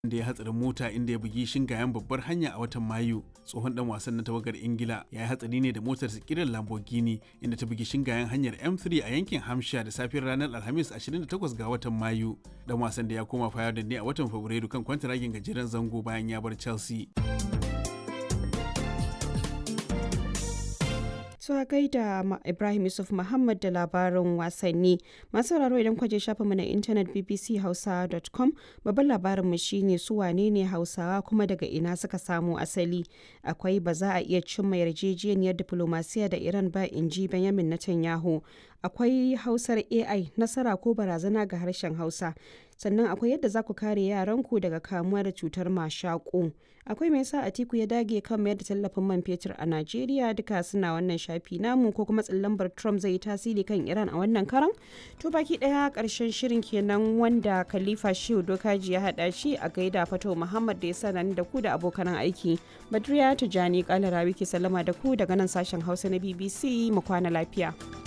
da ya hatsarin mota inda ya bugi shingayen babbar hanya a watan mayu tsohon dan wasan na tawagar ingila ya yi hatsari ne da motar kiran lamborghini inda ta bugi shingayen hanyar m3 a yankin hampshire da safiyar ranar alhamis 28 ga watan mayu dan wasan da ya koma fayardin ne a watan fabrairu kan kwantaragin gajeren zango bayan ya bar chelsea a gaida Ibrahim Yusuf Muhammad da labarin wasanni. Masu sauraro idan kwaje shafa mu na intanet bbchausa.com babban labarin mu shine su wane ne Hausawa kuma daga ina suka samu asali. Akwai ba za a iya cimma yarjejeniyar diplomasiya da Iran ba in ji Benjamin Netanyahu. Akwai Hausar AI nasara ko barazana ga harshen Hausa. sannan akwai yadda za ku kare yaranku daga kamuwa da cutar mashaƙo akwai mai sa atiku ya dage kan mayar da tallafin man fetur a najeriya duka suna wannan shafi namu ko kuma tsallambar trump zai yi tasiri kan iran a wannan karan to baki daya karshen shirin kenan wanda khalifa shehu dokaji ya hada shi a gaida fato muhammad da ya sana da ku da abokan aiki badriya tijani kala rawi ke sallama da ku daga nan sashen hausa na bbc mu kwana lafiya